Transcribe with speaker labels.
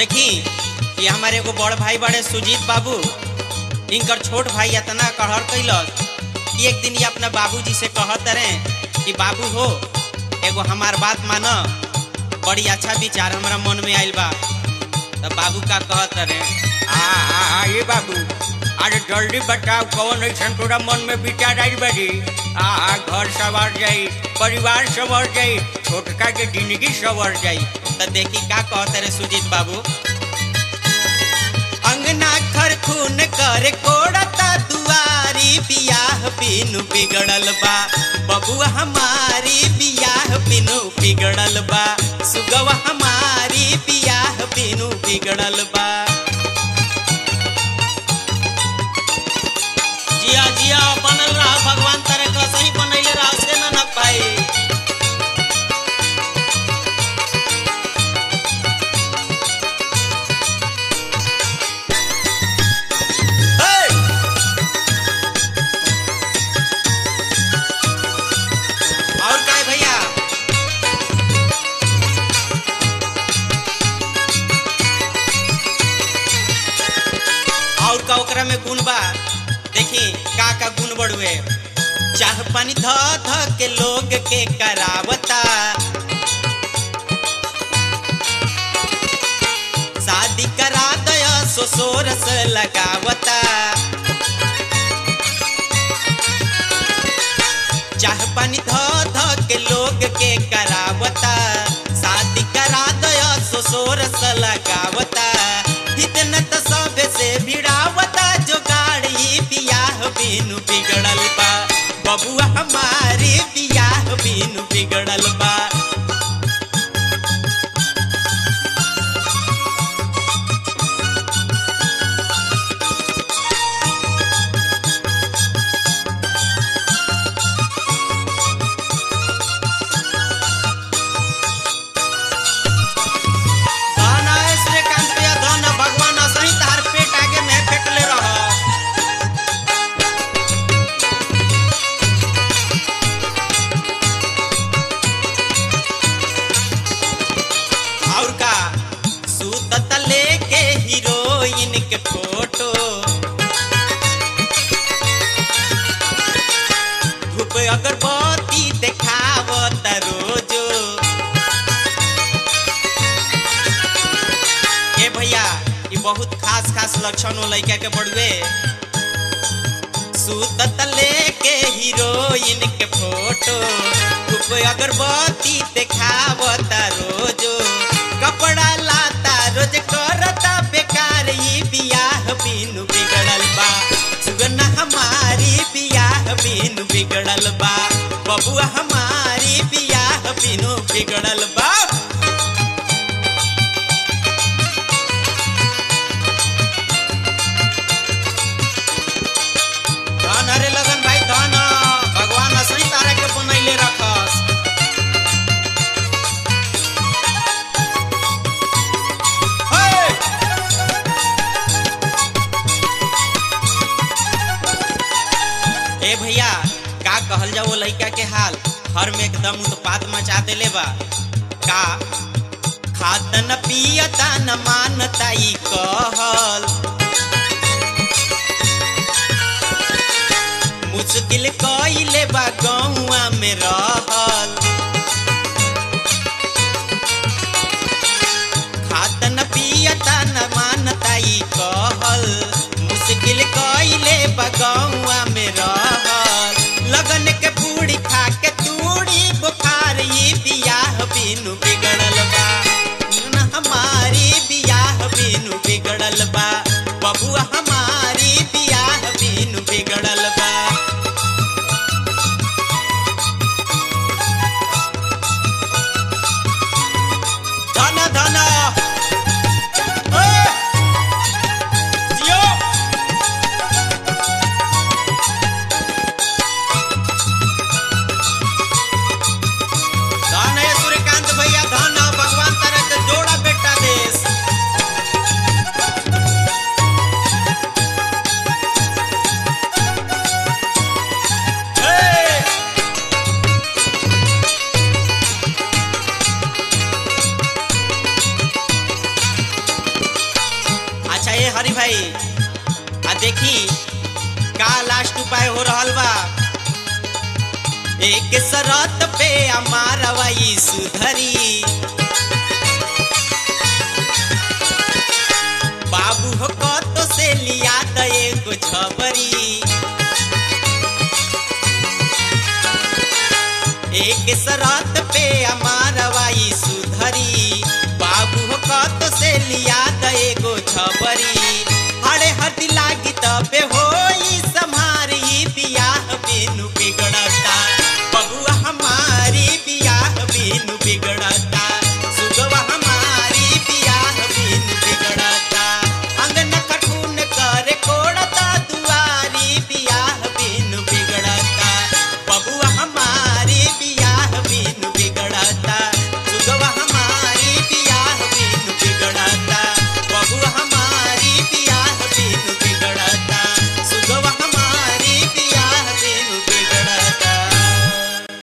Speaker 1: देखी कि हमारे एगो बड़ भाई बड़े सुजीत बाबू इनकर छोट भाई इतना कहर कैलस कि एक दिन ये अपना बाबूजी से कहत रहे कि बाबू हो एगो हमार बात मान बड़ी अच्छा विचार हमरा मन में आइल बा तब बाबू का कहत रहे
Speaker 2: आ आ आ ये बाबू अरे जल्दी बताओ कौन ऐसा तोरा मन में विचार आई बड़ी आ आ घर सवर जाई परिवार सवर जाई छोटका के जिंदगी सवर जाई
Speaker 1: तो देखी का कहते रहे सुजीत बाबू अंगना खर खून कर कोड़ता दुआरी बियाह बिनु बिगड़ल बा बबुआ हमारी बियाह बिनु बिगड़ल बा सुगवा हमारी बियाह बिनु बिगड़ल बा जिया जिया बनल रहा भगवान तारे का सही बनैले रहा से ना ना पाई और का है भैया और का ओकरा में गुण बा देखी का का गुण बढ़ुए चाह पानी ध ध के लोग के करावता शादी करा दया सोसोरस लगावता चाह पानी ध ध के लोग के करावता शादी करा दया सोसोरस लगावता इतना तो सब से भिड़ावता जो गाड़ी बियाह बिनु बिगड़ल बा बबुआ हमारी बियाह बिनु बिगड़ल बा धन है श्रीकांत भैया धन भगवान असही तार पेट आगे में फेंकले रह और का सूतत लेके हीरोइन के फोटो धूप अगरबत्ती देखावत रोजो ए भैया ये बहुत खास खास लक्षण हो लड़का के बड़ुए सूतत लेके हीरोइन के फोटो धूप अगरबत्ती देखावता रोजो कपड़ा लाता रोज करता बेकार ई बियाह बिनु बिगड़ल बा सुगना हमारी बियाह बिनु बिगड़ल बा बबुआ हमारी बियाह बिनु बिगड़ल बा धन हरे लगन भाई धन भगवान असली तारा के बनैले रखस हे! ए भैया का कहल जाओ वो लड़का के हाल हर में एकदम उत्पात मचा देले बा का खात न पियता न मानता ई कहल मुश्किल कइले बा गौआ में रहल खात न पियता न मानता ई कहल मुश्किल कइले बा गौआ में रहल लगन के पूरी खा के तूड़ी बुखार ई बियाह बिनु बिगड़ल बा न हमारी बियाह बिनु बिगड़ल बा बबुआ हमारी बियाह बिनु बिगड़ल बा उपाय हो रहल बा एक शरत पे अमारवाई सुधरी बाबू हो कतो से लिया द एगो छबरी एक शरत पे अमारवाई सुधरी बाबू हो कतो से लिया द एगो छबरी हरे हदी लागी तबे होई